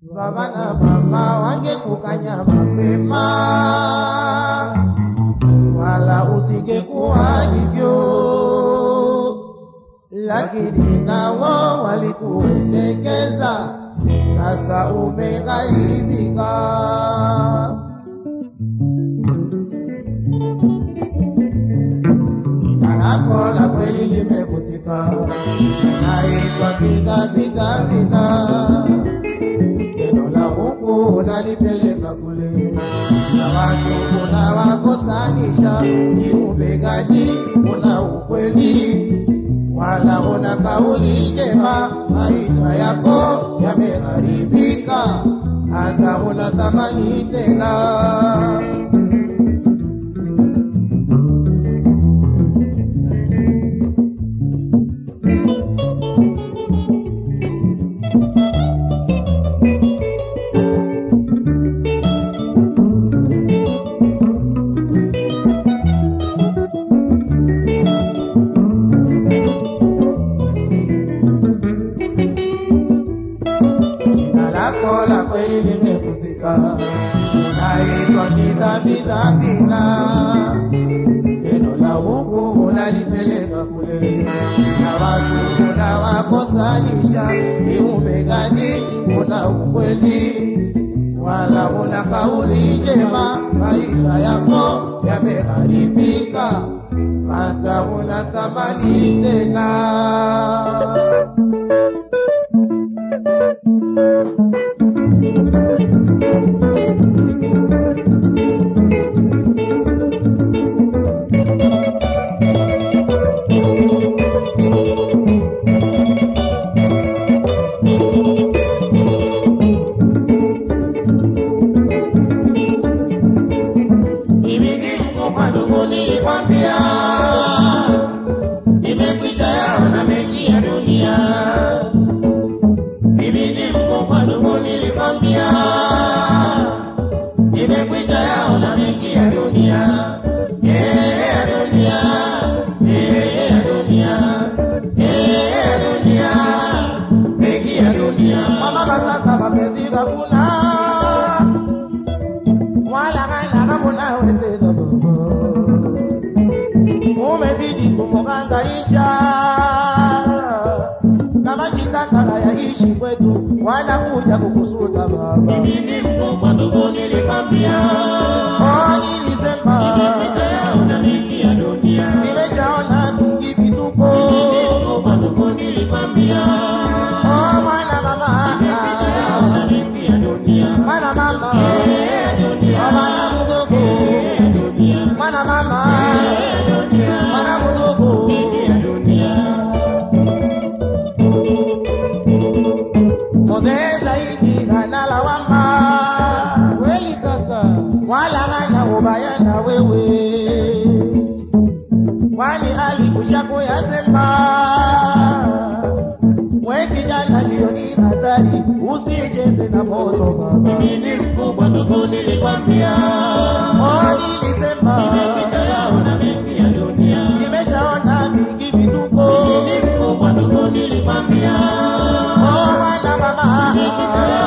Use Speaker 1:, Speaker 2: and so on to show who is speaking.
Speaker 1: baba na mama wangekukanya mapema, wala usingekuwa hivyo, lakini nao walikuendekeza, sasa umegharibika. Lako la kweli limekutika, naitwa kita kita kita. Neno la Mungu unalipeleka kule, na watu unawakosanisha. Ni ubegaji, una ukweli wala una kauli njema. Maisha yako yameharibika, hata una thamani tena. Jina lako la kweli limekuzika, unaitwa kidhabidhabina. Neno la Mungu unalipeleka kule, na watu unawakosanisha. Kiumbe gani una ukweli wala una kauli njema? Maisha yako yameharibika, hata una thamani tena. Mimi ni mkubwa ndugu, nilikwambia nimekwisha yaona mengi ya dunia. Mimi ni mkubwa ndugu, nilikwambia nimekwisha yaona mengi ya dunia. Eh, ya dunia, eh, ya dunia, eh, ya dunia, mengi ya dunia. Mama, sasa mapenzi hakuna wala hana hamuna wenzetu baba, umezidi kumuhangaisha na mashitaka hayaishi kwetu, wanakuja kukusuta baba.
Speaker 2: Mimi ni mkubwa ndugu, nilikwambia
Speaker 1: Oh, nilisema
Speaker 2: nimeshayaona mengi ya dunia.
Speaker 1: nimeshaona mingi vituko.
Speaker 2: Mimi ni mkubwa ndugu, nilikwambia
Speaker 1: Oh, mwana mama,
Speaker 2: nimeshayaona mengi ya dunia.
Speaker 1: mwana mama,
Speaker 2: Eh, dunia.
Speaker 1: oh, mwana mdogo,
Speaker 2: Eh, dunia.
Speaker 1: mwana mama,
Speaker 2: Eh, dunia.
Speaker 1: mwana mdogo.
Speaker 2: Mengi ya dunia.
Speaker 1: Mzee zaidi hana lawama,
Speaker 2: Kweli kaka.
Speaker 1: wala hana ubaya na wewe, kwani alikusha kuyasema. We kijana, hiyo ni hatari, usicheze na moto baba.
Speaker 2: Mimi ni mkubwa ndugu, nilikwambia
Speaker 1: Oh, nilisema
Speaker 2: nimeshayaona mengi ya dunia.
Speaker 1: nimeshaona mingi vituko.
Speaker 2: Mimi ni mkubwa ndugu, nilikwambia
Speaker 1: Oh, mwana mama,
Speaker 2: nimeshayaona